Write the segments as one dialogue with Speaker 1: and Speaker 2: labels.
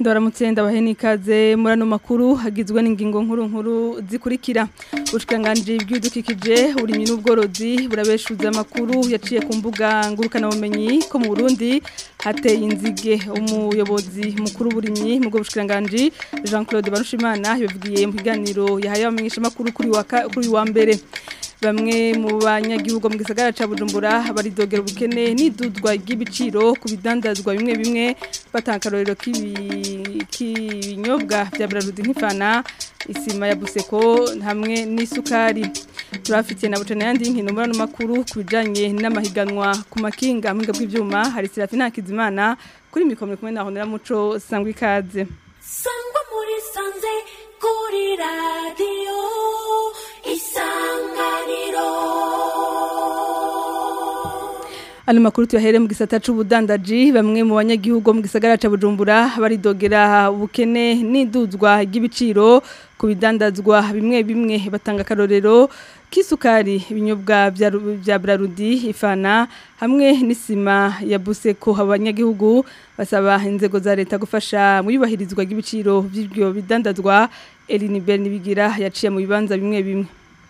Speaker 1: ndabaramutse ndabahe n'ikaze muri ano makuru hagizwe n'ingingo nkuru nkuru zikurikira ubushikiranganji bw'ibidukikije uburimyi n'ubworozi burabeshuza amakuru yaciye ku mbuga ngurukanabumenyi ko mu burundi hateye inzige umuyobozi mukuru w'uburimyi mu bwo bushikiranganji jean claude barushimana yabivugiye mu kiganiro yahaye abamenyeshamakuru kuri uyu wa mbere bamwe mu banyagihugu mu gisagara ca Bujumbura baridogera ubukene n'idudwa ry'ibiciro ku bidandazwa bimwe bimwe batankarorero k'ibinyobwa vya Brarudi nk'ifana isima ya Buseko hamwe n'isukari turafitiye na bucana yandi nkino muri makuru kubijanye n'amahiganwa ku makinga mu bw'ivyuma hari Serafina Kizimana kuri mikoro kumwe na Honera Muco sangwa ikaze
Speaker 2: sangwa muri sanze kuri radio isanganiro
Speaker 1: Ano makuru tuyahere mu gisata c'ubudandaji bamwe mu banyagihugu mu gisagara ca Bujumbura baridogera ubukene n'iduzwa ry'ibiciro ku bidandazwa bimwe bimwe batanga karorero kisukari ibinyobwa vya Brarudi ifana hamwe n'isima ya Buseko abanyagihugu basaba inzego za leta gufasha mu yubahirizwa ry'ibiciro by'ibyo bidandazwa Elinibel nibigira yaciye mu bibanza bimwe bimwe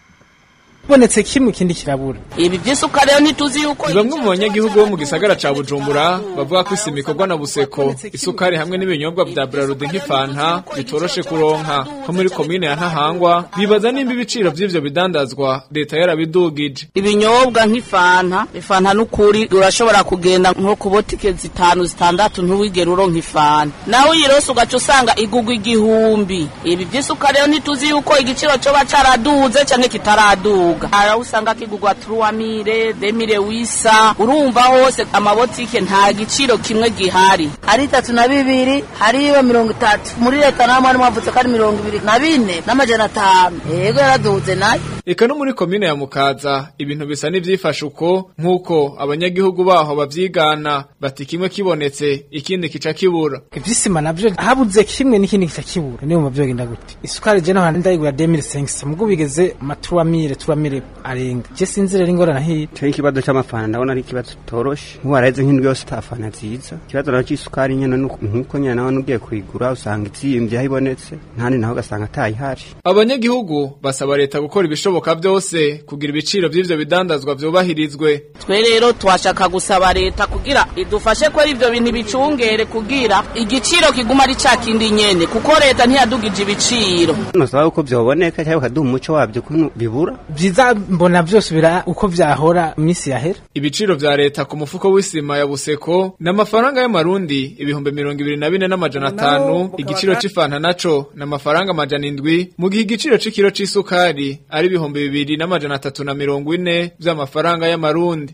Speaker 3: bonetse kimwe ikindi kirabura
Speaker 4: ibi by'isukari rero ntituzi yuko
Speaker 5: bamwe mu banyagihugu bo mu gisagara ca Bujumbura bavuga ko isima ikorwa na Buseko isukari hamwe n'ibinyobwa vya Brarudi nk'ifanta bitoroshe kuronka ko muri komine ya Ntahangwa bibaza nimba ibiciro vy'ivyo bidandazwa leta yarabidugije
Speaker 4: ibinyobwa nk'ifanta ifanta n'ukuri urashobora kugenda nko ku botike zitanu zitandatu ntuwigere uronka ifanta nawe uyirose ugaca usanga igugwa igihumbi ibi by'isukari rero ntituzi yuko igiciro coba caraduze canke kitaraduga ara usanga kigugwa truamire demire wisa urumva hose amabotike nta giciro kimwe gihari
Speaker 6: ari itatu na bibiri hariyo mirongo itatu muri leta namwe harimo havutse ko ari mirongo ibiri na bine n'amajana atanu yego yaraduze nayo
Speaker 5: eka no muri komine ya mukaza ibintu bisa n'ivyifashe uko nk'uko abanyagihugu baho bavyigana bati kimwe kibonetse ikindi kica kibura
Speaker 3: ivy'isima navyo habuze kimwe n'ikindi kica kibura niyo muvyo genda gute isukari je naho ndayigura 2500 mugabo bigeze amaturamire turamire arenga je sinzi rero ingorana hiye
Speaker 7: cyo ikibazo c'amafana ndabona ari ikibazo toroshe nkuwareze nk'indwi yose tafana nziza ikibazo naco c'isukari nyene nkuko nyene nawe nugiye kuyigura usanga iziyimvye aho ibonetse ntandi naho ugasanga atayihari
Speaker 5: abanyagihugu basaba leta gukora ibishoboka byose kugira ibiciro vy'ivyo bidandazwa vyubahirizwe
Speaker 4: twe rero twashaka gusaba leta kugira idufashe ko ivyo bintu bicungere kugira igiciro kiguma ari ca kindi nyene kuko leta ntiyadugije ibiciro
Speaker 7: nosaba uko vyoboneka cyangwa ukaduha umuco wabyo kuntu bibura
Speaker 3: vyiza mbona vyose bira uko vyahora imisi yahera
Speaker 5: ibiciro vya leta ku mufuko w'isima ya Buseko n'amafaranga y'amarundi ibihumbi mirongo ibiri na bine n'amajana atanu igiciro c'ifanta naco n'amafaranga amajana indwi mu gihe igiciro c'ikiro c'isukari ari ibihumbi bibiri n'amajana atatu na mirongo ine vy'amafaranga y'amarundi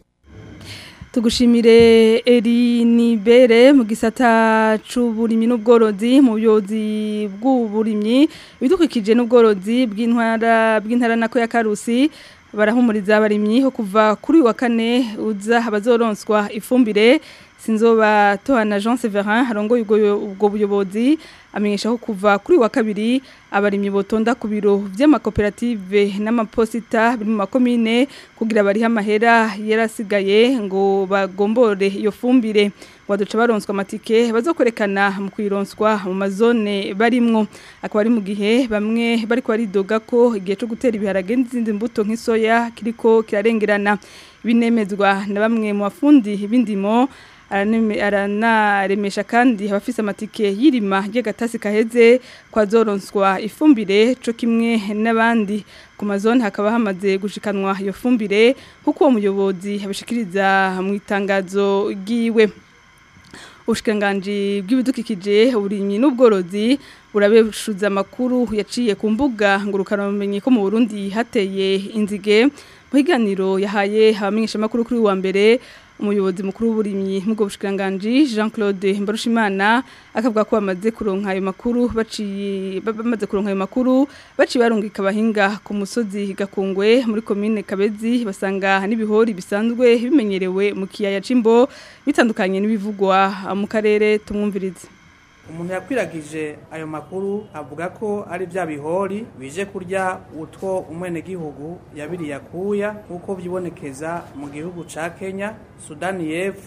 Speaker 1: tugushimire eri nibere mu gisata c'uburimyi n'ubworozi mu buyobozi bw'uburimyi ibidukikije n'ubworozi bw'intwara bw'intara nako ya Karusi barahumuriza abarimyi ho kuva kuri wa kane uza abazoronswa ifumbire sinzoba tohana Jean Severin harongoye ubwo buyobozi amenyesha ko kuva kuri wa kabiri abarimyi botonda ku biro vy'amakoperative n'amaposita biri mu makomine kugira bari amahera yarasigaye ngo bagombore iyo fumbire waduca baronswa amatike bazokwerekana mu kwironswa mu mazone barimwo akaba ari mu gihe bamwe bariko baridoga ko igihe cyo gutera ibiharage n'izindi mbuto nk'isoya kiriko kirarengerana binemezwa na bamwe mu bafundi b'indimo aranaremesha kandi abafise amatike y'irima ry'agatasi kaheze kwa zoronswa ifumbire co kimwe n'abandi ku mazone hakaba hamaze gushikanwa iyo fumbire kuko uwo muyobozi abishikiriza mu itangazo ryiwe ubushikiranganji bw'ibidukikije uburimyi n'ubworozi burabeshuza amakuru yaciye ku mbuga ngurukanabumenyi ko mu Burundi hateye inzige mu higaniro yahaye abamenyeshamakuru kuri wa mbere umuyobozi mukuru w'uburimyi nk'ubwo bushikiranganji Jean Claude Mbarushimana akavuga ko bamaze kuronka ayo makuru baciye bamaze kuronka ayo makuru baciye barungika abahinga ku musozi gakungwe muri commune Kabezi basanga n'ibihori bisanzwe bimenyerewe mu kiyaya cimbo bitandukanye n'ibivugwa mu karere tumwumvirize
Speaker 8: umuntu yakwiragije ayo makuru avuga ko ari bya bihori bije kurya utwo umwenegihugu yabiriye akuya nk'uko byibonekeza mu gihugu ca kenya sudani y'epfo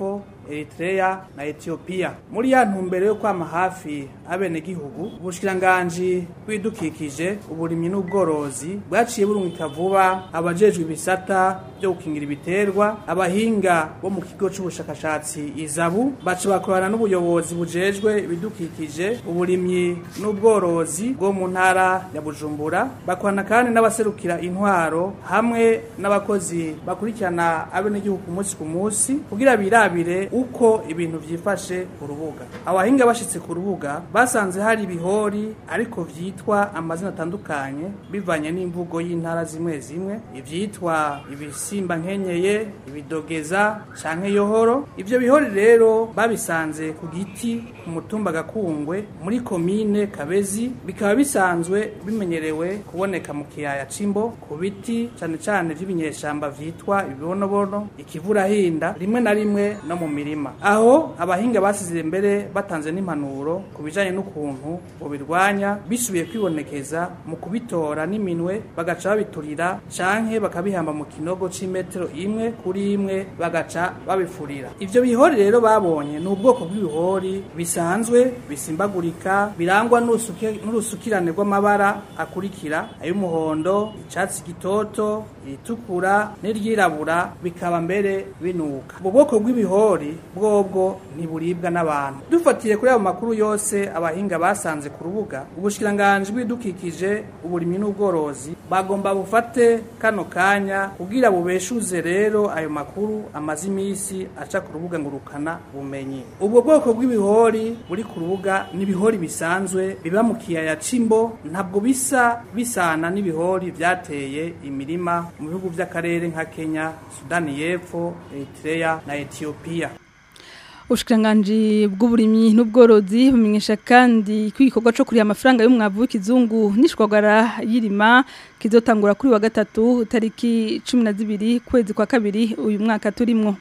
Speaker 8: Eritrea na Ethiopia muri ya ntumbero yo kwama hafi abenegihugu ubushikiranganji bw'ibidukikije uburimyi n'ubworozi bwaciye burungika vuba abajejwe ibisata byo gukingira ibiterwa abahinga bo mu kigo c'ubushakashatsi izabu baca bakorana n'ubuyobozi bujejwe ibidukikije uburimyi n'ubworozi bwo mu ntara ya Bujumbura bakorana kandi n'abaserukira intwaro hamwe n'abakozi bakurikirana abenegihugu ku munsi ku munsi kugira birabire uko ibintu vyifashe ku rubuga abahinga bashitse ku rubuga basanze hari ibihori ariko vyitwa amazina atandukanye bivanye n'imvugo y'intara zimwe zimwe ivyitwa ibisimba nkenyeye ibidogeza canke yohoro ivyo bihori rero babisanze ku giti ku mutumba gakungwe muri komine kabezi bikaba bisanzwe bimenyerewe kuboneka mu kiyaya c'imbo ku biti cane cane vy'ibinyeshamba vyitwa ibibonobono ikivurahinda rimwe na rimwe no mu mirima aho abahinga basize mbere batanze n'impanuro ku bijanye n'ukuntu bobirwanya bisubiye kwibonekeza mu kubitora n'iminwe bagaca babiturira canke bakabihamba mu kinogo c'imetero imwe kuri imwe bagaca babifurira ivyo bihori rero babonye ni ubwoko bw'ibihori bisanzwe bisimbagurika birangwa n'urusuke- n'urusukirane rw'amabara akurikira ay'umuhondo icatsi gitoto iritukura n'iryirabura bikaba mbere binuka ubwo bwoko bw'ibihori bwobwo ntiburibwa n'abantu dufatiye kuri ayo makuru yose abahinga basanze ku rubuga ubushikiranganji bw'ibidukikije uburimyi n'ubworozi bagomba bufate kano kanya kugira bubeshuze rero ayo makuru amaze imisi aca ku rubuga ngurukana bumenyi ubwo bwoko bw'ibihori buri ku rubuga ni ibihori bisanzwe biba mu kiyaya c'imbo ntabwo bisa bisana n'ibihori vyateye imirima mu bihugu vy'akarere nka Kenya Sudani y'Epfo Eritrea na Ethiopia
Speaker 1: Ubushikiranganji bw'uburimyi n'ubworozi bumenyesha kandi ko igikorwa cyo kuriha amafaranga y'umwavu w'ikizungu n'ishwagara y'irima kizotangura kuri wa gatatu tariki 12 kwezi kwa kabiri uyu mwaka turimwo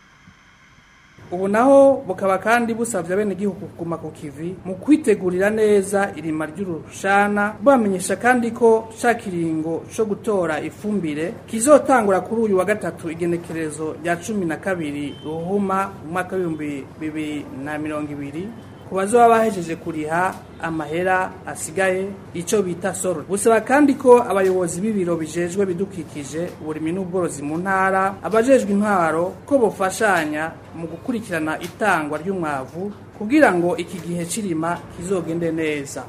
Speaker 8: ubu naho bukaba kandi busabye abenegihugu kuguma ku kivi mu kwitegurira neza irima ry'urushana bamenyesha kandi ko ca kiringo co gutora ifumbire kizotangura kuri uyu wa gatatu igenekerezo rya cumi na kabiri ruhuma mu mwaka w'ibihumbi bibiri na mirongo ibiri ku bazoba bahejeje kuriha amahera asigaye ico bita soro busaba kandi ko abayobozi b'ibiro bijejwe bidukikije uburimyi n'ubworozi mu ntara abajejwe intwaro ko bofashanya mu gukurikirana itangwa ry'umwavu kugira ngo iki gihe cirima kizogende neza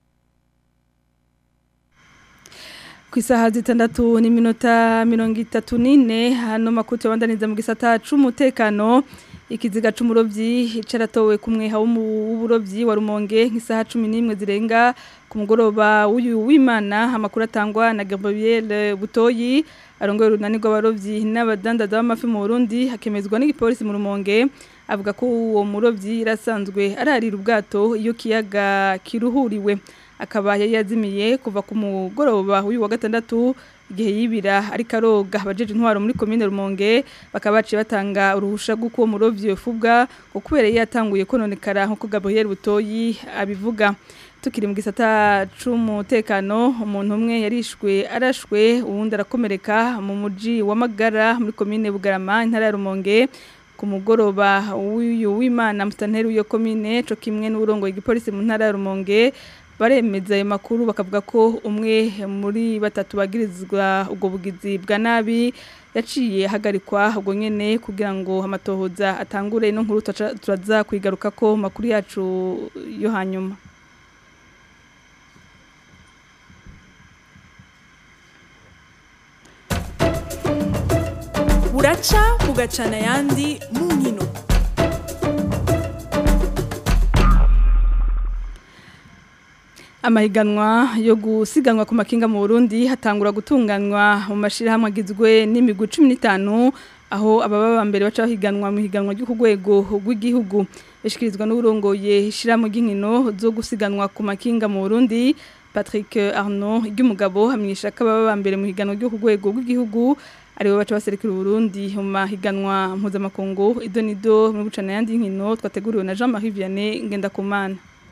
Speaker 1: ku isaha zitandatu n'iminota mirongo itatu n'ine hano makuti wabandaniza mu gisata c'umutekano ikiziga c'umurovyi caratowe ku mweha w'uburobyi wa rumonge nk'isaha cumi n'imwe zirenga ku mugoroba w'uyu w'imana amakuru atangwa na gabriel butoyi arongoye urunani rw'abarovyi n'abadandaza b'amafi mu burundi hakemezwa n'igipolisi mu rumonge avuga ko uwo murovyi yarasanzwe ararira ubwato iyo kiyaga kiruhuriwe akaba yari yazimiye kuva ku mugoroba w'uyu wa gatandatu igihe yibira ariko aroga abajeje intwaro muri komine Rumonge bakaba baciye batanga uruhusha rw'uko uwo murovyi yofubwa ngo kubera yatanguye kononekara nk'uko Gabriel Butoyi abivuga tukiri mu gisata c'umutekano umuntu umwe yarishwe arashwe uwundi arakomereka mu muji wa Magara muri komine Bugarama intara ya Rumonge ku mugoroba w'uyu w'Imana mustanteri w'iyo komine co kimwe n'urongo igipolisi mu ntara ya Rumonge baremeza ayo makuru bakavuga ko umwe muri batatu bagirizwa ubwo bugizi bwa nabi yaciye hagarikwa ubwo nyene kugira ngo amatohoza atangure no nkuru turaza kwigaruka ko makuru yacu yo hanyuma
Speaker 9: buraca bugacana ayandi mu nkino
Speaker 1: amahiganwa yo gusiganwa ku makinga mu Burundi hatangura gutunganywa mu mashirahamwe agizwe n'imigwi 15 aho ababa bambere baca bahiganwa mu higanwa ryo ku rwego rw'igihugu bishikirizwa n'urongoye ishirahamwe ry'inkino zo gusiganwa ku makinga mu Burundi Patrick Arnaud ry'umugabo hamenyesha ko ababa bambere mu higanwa ryo ku rwego rw'igihugu aribo baca baserukira Burundi mu mahiganwa mpuzamakungu idonido mu bucana yandi nkino twateguriwe na Jean-Marie Vianney Ngendakumana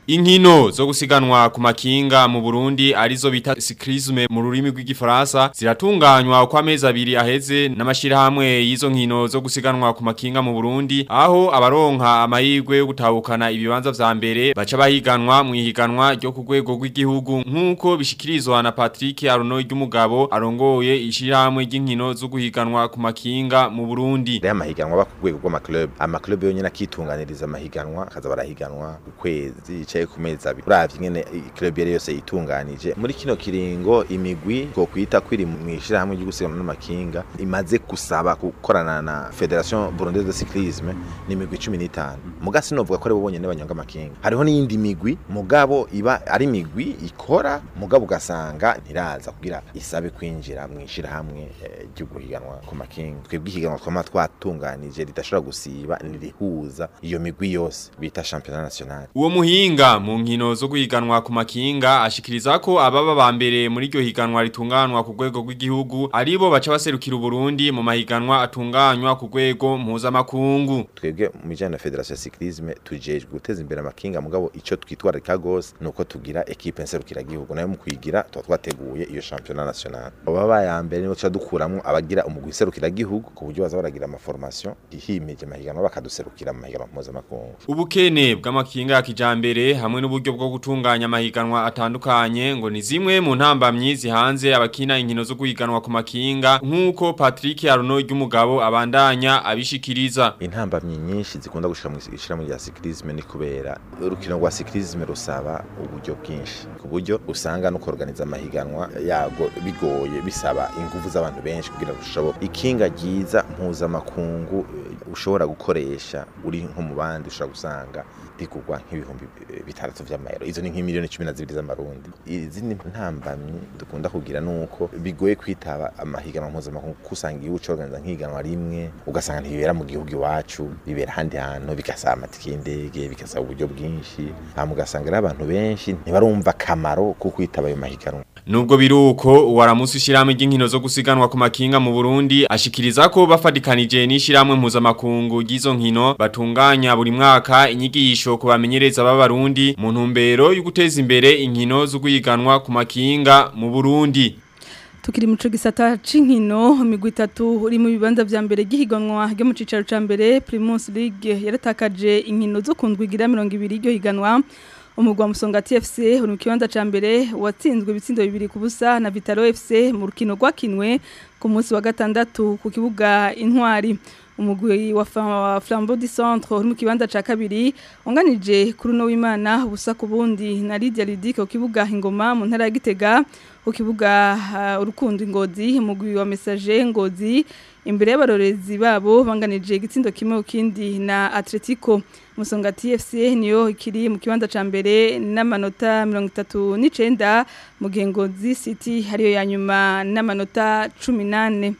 Speaker 10: Inkino zo gusiganwa ku makinga mu Burundi arizo bita cyclisme mu rurimi rw'igifaransa ziratunganywa kwa mezi abiri aheze n'amashirahamwe y'izo nkino zo gusiganwa ku makinga mu Burundi aho abaronka amahirwe yo gutahukana ibibanza vya mbere baca bahiganwa mu ihiganwa ryo ku rwego rw'igihugu nk'uko bishikirizwa na Patrick Arono ry'umugabo arongoye ishirahamwe ry'inkino zo guhiganwa ku makinga mu Burundi
Speaker 11: Raya mahiganwa ba ku rwego rw'amaklub amaklub yonyene akitunganiriza amahiganwa akaza barahiganwa ku kwezi yicaye ku mezi abiri uravye ingene club yari yose yitunganije muri kino kiringo imigwi ko kwita kwiri mu ishirahamwe ryo gusiganwa n'amakinga imaze gusaba gukorana na Federation Burundaise de Cyclisme ni imigwi 15 muga sinovuga ko ari bo bonyene banyonga amakinga hariho n'iyindi migwi mugabo iba ari imigwi ikora mugabo ugasanga ntiraza kugira isabe kwinjira mu ishirahamwe eh, ryo guhiganwa ku makinga twebwe ihiganwa twama twatunganije ridashobora gusiba nirihuza iyo migwi yose bita championnat national
Speaker 10: Uwo muhinga mu nkino zo guhiganwa ku makinga ashikiriza ko ababa ba mbere muri iryo higanwa ritunganwa ku rwego rw'igihugu aribo baca baserukira Burundi mu mahiganwa atunganywa ku rwego mpuzamakungu.
Speaker 11: twebwe mu bijyanye na federation ya cyclisme tujejwe guteza imbere amakinga mugabo icyo twitwararika gose ni uko tugira ekipe nserukiragihugu nayo mu kuyigira tuba twateguye iyo championnat national baba baya mbere nibo tuca dukuramo abagira umugwi nserukiragihugu ku buryo baza baragira amaformation ihimije amahiganwa bakaduserukira mu mahiganwa mpuzamakungu
Speaker 10: Ubukene bw'amakinga ya kijambere hamwe n'uburyo bwo gutunganya amahiganwa atandukanye ngo ni zimwe mu ntambamyi zihanze abakina inkino zo guhiganwa ku makinga nk'uko Patrick Arono ry'umugabo abandanya abishikiriza.
Speaker 11: intambamyi nyinshi zikunda gushika mu ishirahamwe rya cyclisme ni kubera urukino rwa cyclisme rusaba uburyo bwinshi ku buryo usanga no kuorganiza amahiganwa yago bigoye bisaba ingufu z'abantu benshi kugira ngo ushoboke ikinga ryiza mpuzamakungu eh, ushobora gukoresha uri nko mu bandi ushobora gusanga rigurwa nk'ibihumbi eh, bitandatu vy'amayero izo ni nk'imiliyoni cumi na zibiri z'amarundi izindi ntambamyi dukunda kugira nuko bigoye kwitaba amahiganwa mpuzamakungu kuko usanga igihugu corganiza nk'ihiganwa rimwe ugasanga ntibibera mu gihugu iwacu bibera ahandi hantu bigasaba amatike y'indege bigasaba uburyo bwinshi hama ugasanga rero abantu benshi ntibarumva akamaro ko kwitaba ayo mahiganwa
Speaker 10: Nubwo biruko waramusi ishiramwe ry'inkino zo gusiganwa ku makinga mu Burundi ashikiriza ko bafadikanije n'ishiramwe mpuzamakungu ry'izo nkino batunganya buri mwaka inyigisho ku bamenyereza b'abarundi mu ntumbero yo guteza imbere inkino zo guhiganwa ku makinga mu Burundi.
Speaker 1: Tukiri muco gisata c'inkino imigwi itatu uri mu bibanza vya mbere gihiganwa ryo mu cicaro ca mbere Primus League yaratakaje inkino zo kundwigira 200 iryo higanwa umugwa musonga TFC uri mu kibanza ca mbere watsinzwe ibitsindo bibiri ku busa na Vitalo FC mu rukino rwakinwe ku munsi wa gatandatu ku kibuga intwari umugwi wa Fa- Flambeau du Centre uri mu kibanza ca kabiri unganije kuri no w'Imana ubusa ku bundi na Lydia Ludic ku kibuga ingoma mu ntara ya Gitega ku kibuga uh, urukundo ingozi umugwi wa Message ngozi imbere y'abarorezi babo banganije igitsindo kimwe ukindi na Atletico Musonga TFC niyo ikiri mu kibanza ca mbere n'amanota 39 mu gihe ngozi City hariyo ya nyuma n'amanota 18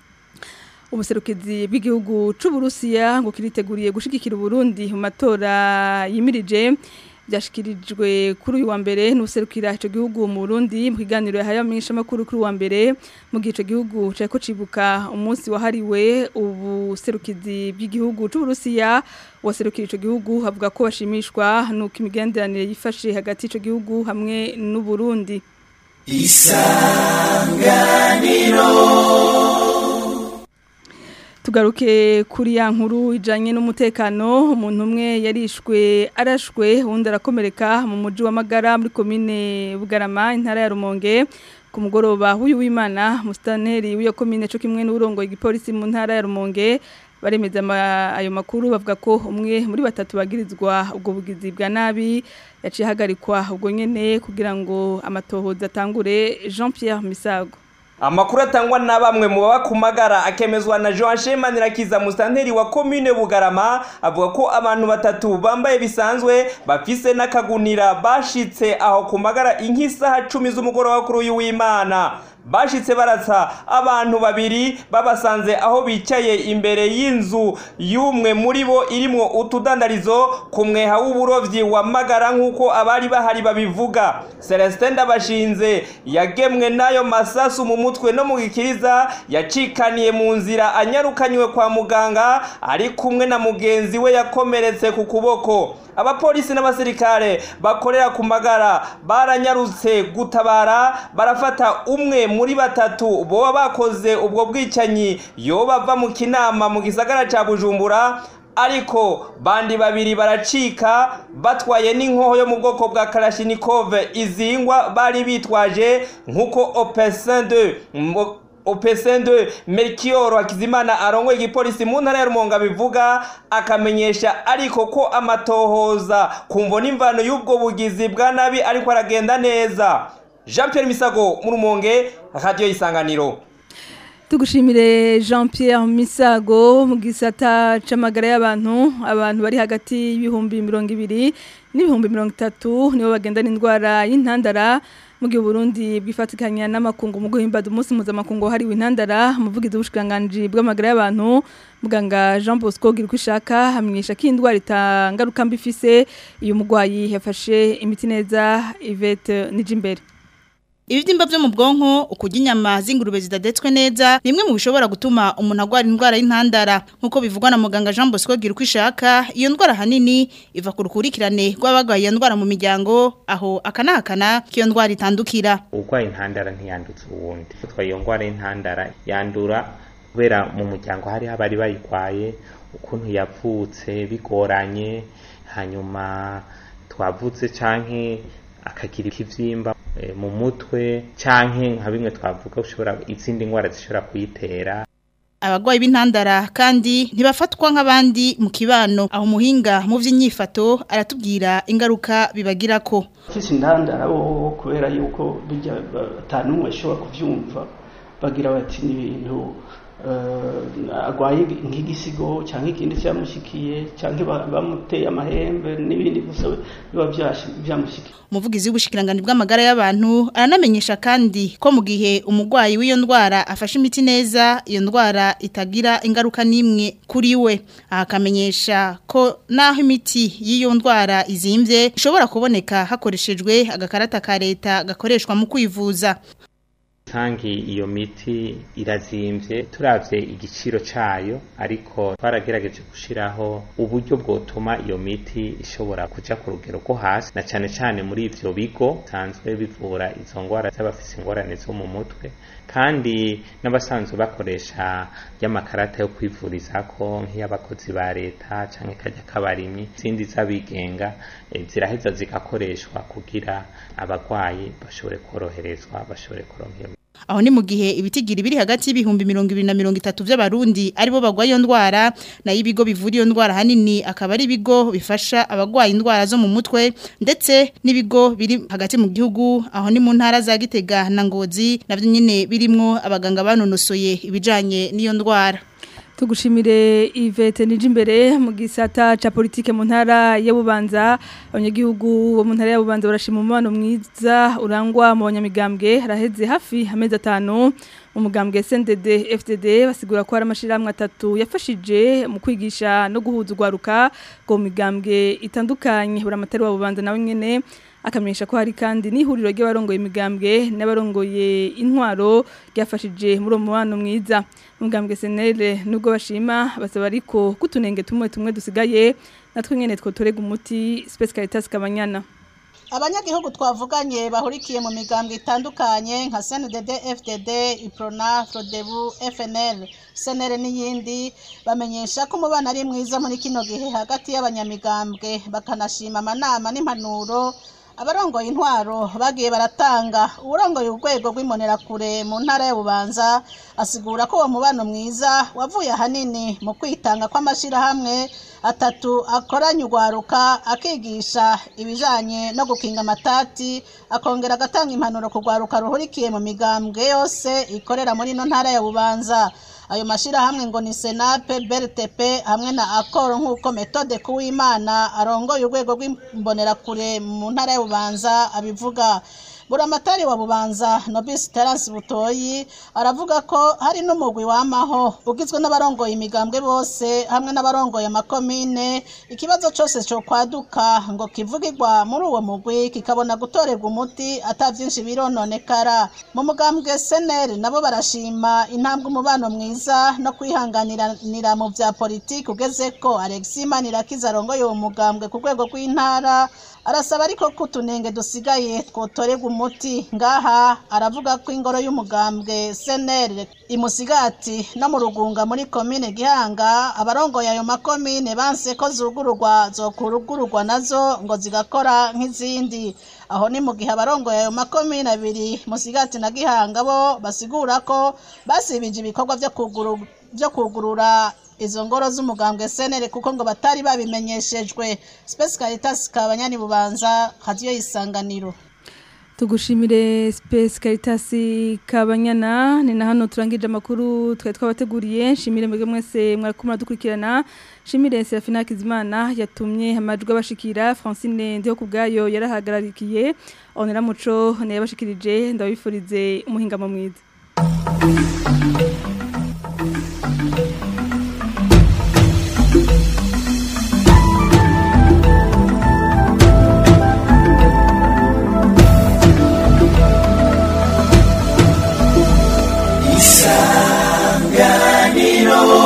Speaker 1: Ubuserukizi bw'igihugu c'u Burusiya ngo kiriteguriye gushigikira Burundi mu matora yimirije byashikirijwe kuri uyu wa mbere n'userukira ico gihugu mu Burundi mu kiganiro yahaye amenyesha makuru kuri uwa mbere mu gihe ico gihugu cyako cibuka umunsi wahariwe ubuserukizi bw'igihugu c'u Burusiya waserukira ico gihugu havuga ko bashimishwa nuko imigenderanire yifashe hagati ico gihugu hamwe n'u Burundi Tugaruke kuri ya nkuru ijanye n'umutekano umuntu umwe yarishwe arashwe undi arakomereka mu muji wa Magara muri komine Bugarama intara ya Rumonge ku mugoroba w'uyu w'Imana mustaneri w'iyo komine cyo kimwe n'urongo igipolisi mu ntara ya Rumonge baremeza ama- ayo makuru bavuga ko umwe muri batatu bagirizwa ubwo bugizi bwa nabi yaciye hagarikwa ubwo nyene kugira ngo amatohoza atangure Jean Pierre Misago
Speaker 12: Amakuru atangwa na bamwe mu baba kumagara akemezwa na Joan Shemanirakiza mustanteri wa commune Bugarama avuga ko abantu batatu bambaye bisanzwe bafise n'akagunira bashitse aho kumagara inkisaha 10 z'umugoroba kuri uyu w'Imana bashitse baratsa abantu babiri babasanze aho bicaye imbere y'inzu y'umwe muri bo irimwo utudandarizo ku mweha w'uburovyi wa magara nk'uko abari bahari babivuga celestin ndabashinze yagemwe n'ayo masasu mu mutwe no mu gikiriza yacikaniye mu nzira anyarukanywe kwa muganga ari kumwe na mugenzi we yakomeretse ku kuboko abapolisi n'abasirikare bakorera ku magara baranyarutse gutabara barafata umwe muri batatu boba bakoze ubwo bwicanyi yoba bava mu kinama mu gisagara ca bujumbura ariko bandi babiri baracika batwaye n'inkoho yo mu bwoko bwa karashinikove izingwa bari bitwaje nk'uko opesin de opesende Melchior Hakizimana arongoye igipolisi mu ntara ya Rumonge bivuga akamenyesha ariko ko amatohoza kumvo n'imvano y'ubwo bugizi bwa nabi ariko aragenda neza Jean Pierre Misago mu Rumonge radio isanganiro
Speaker 1: tugushimire Jean Pierre Misago mu gisata c'amagara y'abantu abantu bari hagati y'ibihumbi 200 n'ibihumbi 30 nibo bagendana indwara y'intandara mu gihe Burundi bwifatikanya n'amakungu mu guhimbada umunsi mpuzamakungu hariwe intandara umuvugizi w'ubushikiranganji bw'amagara y'abantu muganga Jean Bosco Girkwishaka hamenyesha ko indwara itangaruka mbi ifise iyo mugwayi yafashe imiti neza Yvette Nijimbere
Speaker 13: Ibibyimba byo mu bwonko ukujya inyama z'ingurube zidadetswe neza bimwe mu bishobora gutuma umuntu agwara indwara y'intandara nkuko bivugwa na muganga Jean Bosco Girkwishaka iyo ndwara hanini iva ku rukurikirane rw'abagwaye iyo ndwara mu miryango aho akanahakana ko iyo ndwara itandukira
Speaker 14: urwaye intandara ntiyandutse uwundi utwaye iyo ndwara y'intandara yandura kubera mu muryango hari abari bayikwaye ukuntu yavutse bigoranye hanyuma twavutse canke akagira ikivyimba mu mutwe canke nka bimwe twavuga ushobora izindi ndwara zishobora kuyitera
Speaker 13: abagwayi b'intandara kandi ntibafatwa nk'abandi mu kibano aho umuhinga mu by'inyifato aratubwira ingaruka bibagirako
Speaker 15: ufise intandara bo kubera yuko bijya atanumwe ashobora kuvyumva bagira bati ni ibintu agwaye nk'igisigo cyangwa ikindi cyamushikiye cyangwa bamuteye amahembe n'ibindi gusa biba byamushikiye
Speaker 13: umuvugizi w'ubushikiranganje bw'amagara y'abantu aranamenyesha kandi ko mu gihe umurwayi w'iyo ndwara afashe imiti neza iyo ndwara itagira ingaruka n'imwe kuri we akamenyesha ko naho imiti y'iyo ndwara izimbye ishobora kuboneka hakoreshejwe agakarata ka leta gakoreshwa mu kwivuza
Speaker 14: tangi iyo miti irazimbye turavye igiciro cayo ariko twaragerageje gushiraho uburyo bwotuma iyo miti ishobora kuja ku rugero rwo hasi na cane cane muri ivyo bigo sanzwe bivura izo ngwara z'abafise ingorane zo mu mutwe kandi n'abasanzwe bakoresha y'amakarata yo kwivurizako nk'iy'abakozi ba leta canke kajya k'abarimyi izindi z'abigenga ziraheza zigakoreshwa kugira abagwayi bashobore koroherezwa bashobore kuronka iyo
Speaker 13: aho ni mu gihe ibitigiri biri hagati y'ibihumbi mirongo ibiri na mirongo itatu by'abarundi aribo bagwaye iyo ndwara nayo ibigo bivura iyo ndwara hanini akaba ari ibigo bifasha abagwaye indwara zo mu mutwe ndetse n'ibigo biri hagati mu gihugu aho ni mu ntara za Gitega na Ngozi navyo nyine birimwo abaganga banonosoye ibijanye n'iyo ndwara
Speaker 1: tugushimire Yvette Nijimbere mu gisata ca politique mu ntara ya Bubanza abanyagihugu bo mu ntara ya Bubanza barashima umubano mwiza urangwa mu banyamigambwe haraheze hafi amezi atanu umugambwe SNDD FDD basigura ko hari amashiramwe atatu yafashije mu kwigisha no guhuza ugwaruka go migambwe itandukanye buramatari wa Bubanza nawe nyene akamenyesha ko hari kandi n'ihuriro ry'abarongoye imigambwe n'abarongoye intwaro ryafashije muri uwo mubano mwiza umugambwe senere nubwo bashima basaba ariko kutunenge tumwe tumwe dusigaye natwe nyene twotorega umuti Space Caritas Kabanyana
Speaker 16: abanyagihugu twavuganye bahurikiye mu migambwe itandukanye nka CNDD FDD Iprona Frodebu FNL senere n'iyindi bamenyesha ko umubano ari mwiza muri kino gihe hagati y'abanyamigambwe bakanashima amanama n'impanuro abarongoye intwaro bagiye baratanga uburongoye urwego rw'imbonerakure mu ntara ya bubanza asigura ko uwo mubano mwiza wavuye ahanini mu kwitanga kw'amashyirahamwe atatu akoranye urwaruka akigisha ibijyanye no gukinga amatati akongera agatanga impanuro ku rwaruka ruhurikiye mu migambwe yose ikorera muri ino ntara ya bubanza ayo mashyirahamwe ngo ni senape beritepe hamwe na akoro nk'uko metode kuwimana arongoye urwego rw'imbonerakure mu ntara y'ububanza abivuga buramatari wa bubanza nobisi terasi butoyi aravuga ko hari n'umugwi wamaho ugizwe n'abarongoye imigambwe bose hamwe n'abarongoye amakomine ikibazo cyose cyo kwaduka ngo kivugirwa muri uwo mugwi kikabona gutorerwa umuti ata byinshi birononekara mu mugambwe seneri nabo barashima intambwe umubano mwiza no kwihanganira mu bya politiki ugeze ko alexi manirakiza arongoye uwo mugambwe ku rwego rw'intara arasaba ariko ko utunenge dusigaye twotorerwa umuti ngaha aravuga ko ingoro y'umugambwe seneri imusigati no mu rugunga muri komine gihanga abarongoye ayo makomine banse ko zugururwa zokurugururwa nazo ngo zigakora nk'izindi aho ni mu gihe abarongoye ayo makomine abiri musigati na gihanga bo basigura ko basibije ibikorwa byo kuguru byo kugurura izo ngoro z'umugambwe senere kuko ngo batari babimenyeshejwe Space Caritas kabanyani bubanza hadiyo isanganiro
Speaker 1: tugushimire Space Caritas kabanyana ni na hano turangije amakuru twe twabateguriye nshimire mwebwe mwese mwakumura dukurikirana nshimire Serafina Kizimana yatumye amajwi abashikira Francine ndiho kubgayo yarahagararikiye onera muco ne yabashikirije ndabifurize umuhingamo mwiza
Speaker 2: isanganiro